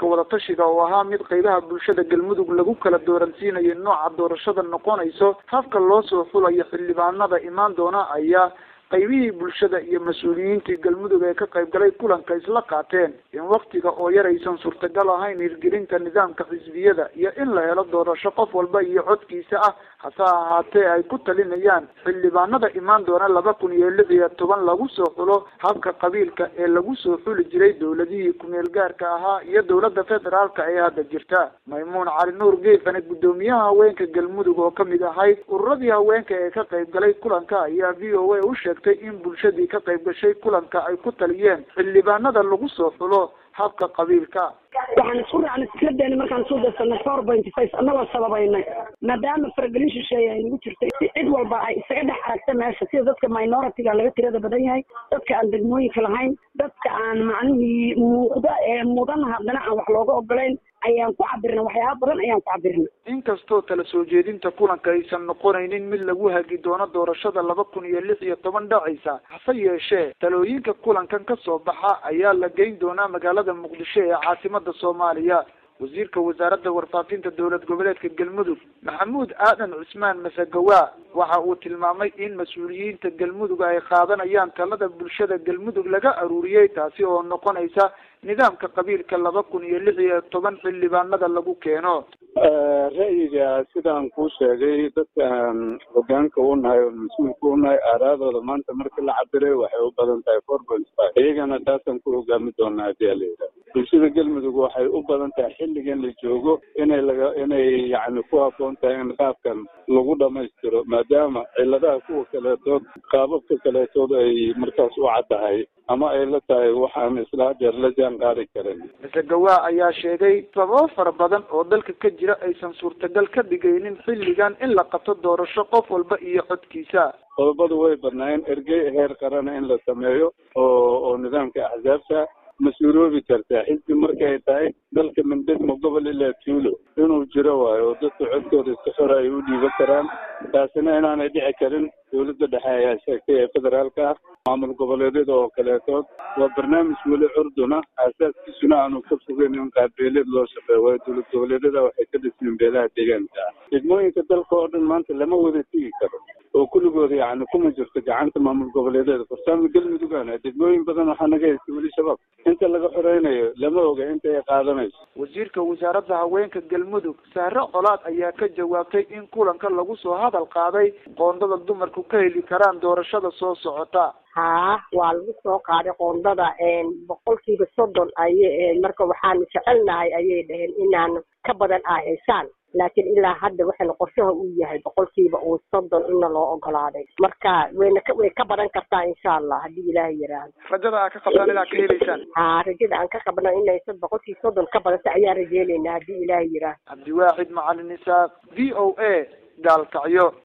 shirka wadatashiga oo ahaa mid qeybaha bulshada galmudug lagu kala dooransiinayo nooca doorashada noqonayso habka loo soo xulayo xildhibaanada imaan doona ayaa qaybihii bulshada iyo mas-uuliyiintii galmudug ee ka qayb galay kulanka isla qaateen in waktiga oo yar aysan suurtagal ahayn hirgelinta nidaamka xisbiyada iyo in la helo doorasho qof walba iyo codkiisa ah hase ahaatee ay ku talinayaan xildhibaanada imaan doona laba kun iyo lix iyo toban lagu soo xulo habka qabiilka ee lagu soo xuli jiray dowladihii kumeel gaarka ahaa iyo dowladda federaalka ee hadda jirta maymuun cali nuur geefane guddoomiyaha haweenka galmudug oo kamid ahayd ururadii haweenka ee ka qayb galay kulanka ayaa v o a u sheegtay in bulshadii ka qayb gashay kulanka ay ku taliyeen xildhibaanada lagu soo xulo habka qabiilka waxaan isku raacnay fikradeena markaan soo darsanay four point five annagoo sababaynay maadaama faragelin shisheeye ay nagu jirtay si cid walba ay isaga dhex aragta meesha sida dadka minoritiga laga tirada badan yahay dadka aan degmooyinka lahayn dadka aan macnihii muuqda ee mudan haddana aan wax looga ogolayn ayaan ku cabirna waxyaaba badan ayaan ku cabirna inkastoo tala soo jeedinta kulanka aysan noqonaynin mid lagu hagi doono doorashada laba kun iyo lix iyo toban dhacaysa hase yeeshee talooyinka kulankan ka soo baxa ayaa la geyn doonaa magaalada muqdisho ee caasimada soomaaliya wasiirka wasaaradda warfaafinta dowlad goboleedka galmudug maxamuud aadan cusmaan masagawa waxa uu tilmaamay in mas-uuliyiinta galmudug ay qaadanayaan talada bulshada galmudug laga aruuriyey taasi oo noqonaysa nidaamka qabiilka laba kun iyo lix iyo toban xildhibaanada lagu keeno ra'yiga sidaan kuu sheegay dadkaan hogaanka u nahay oo mas-uulka u nahay aaraadooda maanta markii la cabiray waxay u badan tahay four point five iyagana taasaan ku hogaami doonaa hadii ala yidhaha bulshada galmudug waxay u badan tahay xilligan la joogo inay laga inay yacni ku habboon tahay in qaabkan lagu dhamaystiro maadaama ciladaha kuwa kaleetood qaababka kaleetood ay markaas u caddahay ama ay la tahay waxaan isla hadeer la jaan qaadi karin masagawa ayaa sheegay sababo fara badan oo dalka ka jira aysan suurtagal ka dhigaynin xilligan in la qabto doorasho qof walba iyo codkiisa qodobadu way badnaayeen ergey heer qarana in la sameeyo oo oo nidaamka axsaabta ma suuroobi kartaa xisbi markay tahay dalka mindhidma gobol ilaa tuulo inuu jiro waayo oo dadka codkooda iska xora ay u dhiiban karaan taasina inaanay dhici karin dowladda dhexe ayaa sheegtay ee federaalka ah maamul goboleedyada oo kaleetood waa barnaamij weli curduna aasaaskiisuna aanu ka fogeyn in qaabbeeleed loo shaqeeyo waayo dowlad goboleedyada waxay ka dhismeen beelaha deegaanka ah degmooyinka dalka oo dhan maanta lama wada tigi karo oo kulligooda yacni kuma jirto gacanta maamul goboleedyada fursaama galmudugana degmooyin badan waxaa naga haysta weli shabaab inta laga xoreynayo lama oga inta ay qaadanayso wasiirka wasaaradda haweenka galmudug sahre colaad ayaa ka jawaabtay in kulanka lagu soo hadal qaaday qoondada dumarku ka heli karaan doorashada soo socota haa waa lagu soo qaaday qoondada boqolkiiba soddon ayay marka waxaanu jecelnahay ayay dhaheen inaan ka badan ah haysaan laakiin ilaa hadda waxayna qorshaha uu yahay boqolkiiba uu soddon ina loo ogolaaday marka wayna ka way ka badan kartaa insha allah haddii ilaahay yiraahdo rajada aa ka qabtaan inaad ka helaysaan haa rajada aan ka qabno inay boqolkii soddon ka badanta ayaan rajeynaynaa haddii ilaahay yiraahdo cabdiwaaxid macalin isaaq v o a gaalkacyo